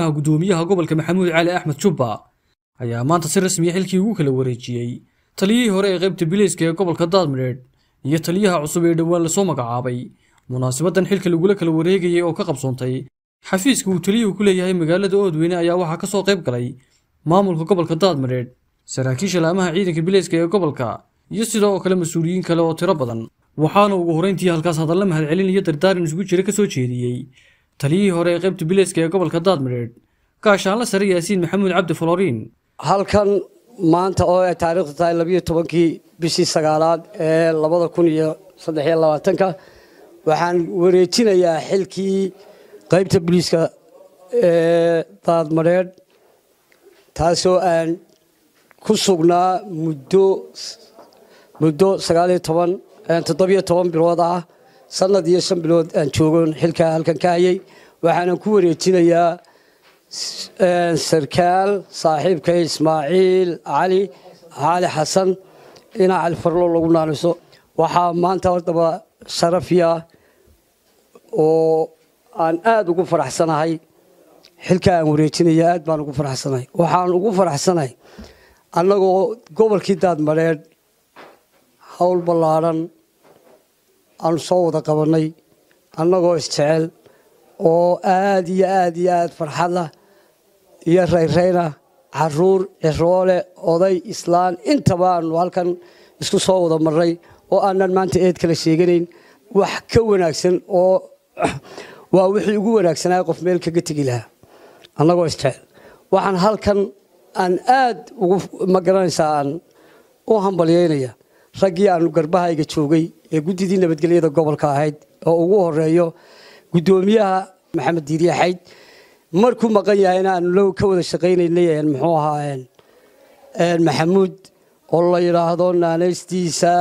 gudoomiyaha gobolka maxamuud cali axmed jubba ayaa maanta si rasmiya xilkii ugu kala wareejiyey taliyihii hore ee qaybta bileyska ee gobolka daadmireed iyo taliyaha cusub ee dhowaan lasoo magacaabay munaasibadan xilka lagula kala wareegayay oo ka qabsoontay xafiiska uu taliyuhu ku leeyahay magaalada oodweyne ayaa waxaa ka soo qayb galay maamulka gobolka daadmireed saraakiisha laamaha ciidanka bileyska ee gobolka iyo sidoo kale mas-uuliyiin kale oo tiro badan waxaana ugu horreyntii halkaas hadalla mahadcelin iyo dardaaran isugu jira ka soo jeediyey taliyihii hore ee qaybta bileyska ee gobolka daadmireed gaashaanla sare yaasiin maxamuud cabdi floriin halkan maanta oo ay taariikhdu tahay labiyo tobankii bishii sagaalaad ee labada kun iyo saddex iyo labaatanka waxaan wareejinayaa xilkii qaybta booliiska ee daadmareedh taasoo aan ku sugnaa muddo muddo sagaaliyo toban toddobiyo toban bilood ah sanad iyo shan bilood aan joogon xilkaa halkan ka hayay waxaanan ku wareejinayaa sarkaal saaxiibkay ismaaciil cali cali xasan ina cali farlo lagu naaniso waxaa maanta haddaba sharafiya oo aan aada ugu faraxsanahay xilka aan wareejinaya aad baan ugu faraxsanahay waxaan ugu faraxsanahay annagoo gobolkii daadmareedh howl ballaadhan aanu soo wada qabannay annagoo isjecel oo aada iyo aada iyo aada farxadla iyo rayrayna caruur ciroole oday islaan intaba aanu halkan isku soo wada marnay oo aanan maanta eed kala sheeganayn wax ka wanaagsan oo waa wixii ugu wanaagsanaa qof meel kaga tegi lahaa annagoo isjecel waxaan halkan aan aad ugu ma garanaysaa aan u hambalyeynaya raggii aanu garbahayga joogay ee guddidii nabadgelyada gobolka ahayd oo ugu horeeyo guddoomiyaha maxamed diiriye xayd markuu maqan yahayna aanu ka wada shaqaynaynay muxuu ahaa maxamuud oo la yidhaahdo naanaystiisa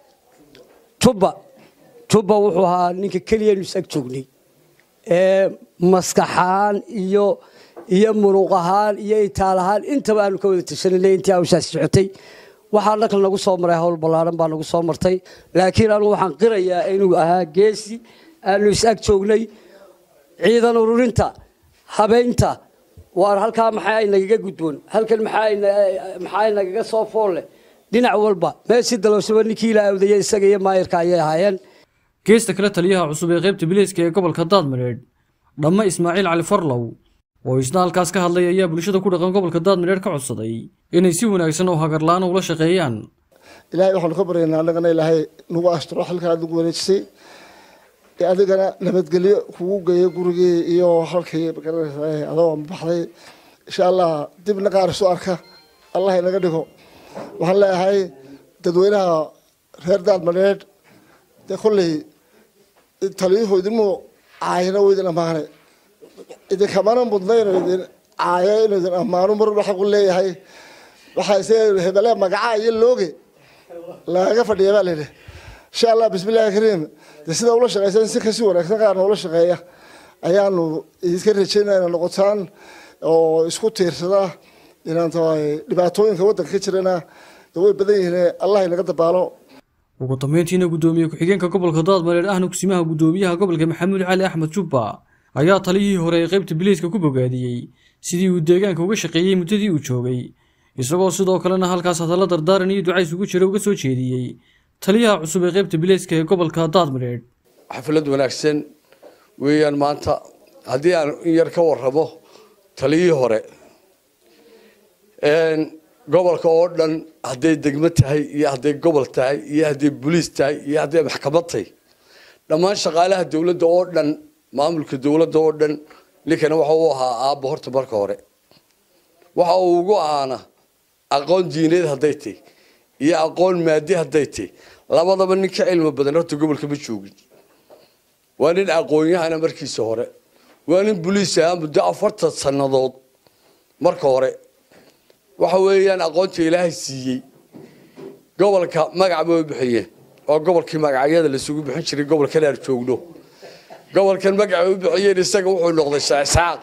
jubba jubba wuxuu ahaa ninka keliyanu is ag joognay ee maskaxahaan iyo iyo muruq ahaan iyo itaal ahaan intaba aanu ka wada tashananay intii hawshaasi socotay waxaa dhaqal nagu soo maray howl ballaaran baa nagu soo martay laakiin anugu waxaan qirayaa inuu ahaa geesi aanu is ag joognay ciidan ururinta habeynta waar halkaa maxaa nagaga gudboon halkan maxaa nagaga soo foolle dhinac walba meeshii dalowshaba ninkii la awdaya isaga iyo maayirka ayay ahaayeen geesta kale taliyaha cusub ee qaybta bileyska ee gobolka daadmireedh dhamma ismaaciil cali farlow oo isna halkaas ka hadlay ayaa bulshada ku dhaqan gobolka daadmireedh ka codsaday inay si wanaagsan oo hagarla-aan ula shaqeeyaan ilaahay waxaanu ka baryaynaa annagana ilaahay nagu asturo xilkaa nagu wareejisay adigana nabadgelyo kugu geeyo gurigii iyo halkii magaranaysa adoo baxday insha allah dibna qaar isu arka allah inaga dhigo waxaan leeyahay dadweynaha reer daadmareedh dee kolley taliyuhu idinmu caayina u idin ammaanay idinkamana mudna inuu idin caayo inuu idin ammaano mar walba xaqu leeyahay waxaa se hebele magaca iyo looge lagaga fadhiya baa layidhi insha allah bismillahi kariim de sida ula shaqeysan si kasi wanaagsan qaarna ula shaqeeya ayaanu idinka rajeynaya ina noqotaan oo isku tiirsada inaan tahay dhibaatooyinka waddanka ka jirana way badan yihiin allah inaga dabaalo ugu dambeyntiina guddoomiye ku-xigeenka gobolka daadmareer ahna kusimaha guddoomiyaha gobolka maxamuud cali axmed jubba ayaa taliyihii hore ee qaybta bileyska ku bogaadiyey sidii uu deegaanka uga shaqeeyey muddadii uu joogay isagoo sidoo kalena halkaas hadalla dardaaran iyo ducays ugu jira uga soo jeediyey taliyaha cusub ee qaybta bileyska ee gobolka daadmareedh xaflad wanaagsan weeyaan maanta haddii aan in yar ka warramo taliyihii hore gobolka oo dhan hadday degmo tahay iyo hadday gobol tahay iyo hadday boliis tahay iyo hadday maxkamad tahay dhammaan shaqaalaha dowladda oo dhan maamulka dowladda oo dhan ninkana waxa uu ahaa aabba horta marka hore waxa uu ugu ahaana aqoon diineed hadday tahy iyo aqoon maadi hadday tahy labadaba nin ka cilmi badan horta gobolka ma joogin waa nin aqoon-yahana markiisa hore waa nin boliis ahaa muddo afartan sannadood marka hore waxa weeyaan aqoonta ilaahay siiyey gobolka magac bay u bixiyeen waa gobolkii magacyada lasugu bixin jiray gobolkan aan joogno gobolkan magaca u bixiyeen isaga wuxuu noqday shacisaaq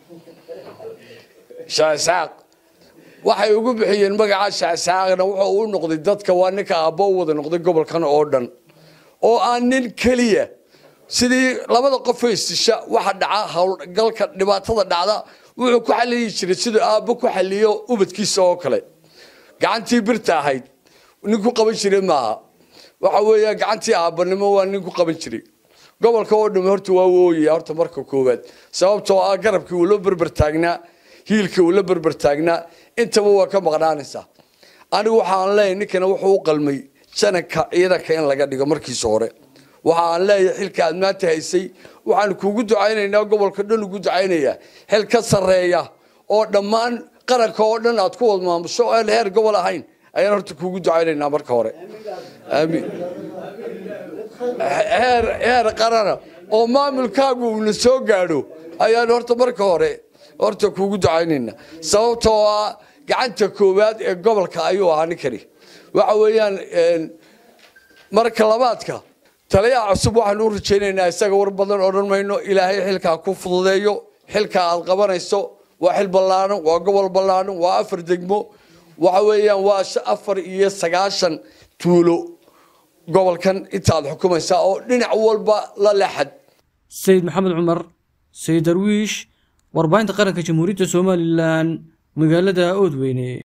shacisaaq waxay ugu bixiyeen magaca shacisaaqna wuxuu u noqday dadka waa ninka aabbo u wada noqday gobolkan oo dhan oo aan nin keliya sidii labada qof ee isisha waxa dhaca howlgalka dhibaatada dhacda wuxuu ku xaliyi jiray siduu aabbo ku xaliyo ubadkiisa oo kale gacantii birta ahayd nin ku qaban jiray maaha waxa weeya gacantii aabbanimo waa nin ku qaban jiray gobolka oo dhamme horta waa wooyaya horta marka koowaad sababtoo ah garabkii uu la berber taagnaa hiilkii uu la berber taagnaa intaba waa ka maqnaanaysaa anigu waxaan leeyahay ninkana wuxuu u qalmay jananka ciidanka in laga dhigo markiisa hore waxa aan leeyahay xilka aad maanta haysay waxaan kuugu ducaynaynaa gobolka dhan ugu ducaynayaa xil ka sarreeya oo dhammaan qaranka oo dhan aad ku wad maamusho oo aan heer gobol ahayn ayaan horta kuugu ducaynaynaa marka hore aamiin heer heer qarana oo maamulkaagu uuna soo gaadho ayaan horta marka hore horta kuugu ducaynaynaa sababtoo ah gacanta koowaad ee gobolka ayuu ahaa ninkani waxa weeyaan marka labaadka taliyaha cusub waxaan u rajaynaynaa isaga war badan odhan mayno ilaahay xilkaa ku fududeeyo xilkaa aad qabanayso waa xil ballaaran waa gobol ballaaran waa afar degmo waxa weeyaan waa afar iyo sagaashan tuulo gobolkan intaad xukumaysaa oo dhinac walba la lexad sayid maxamed cumar sayid darwiish warbaahinta qaranka jamhuuriyadda somalilan magaalada oodweyne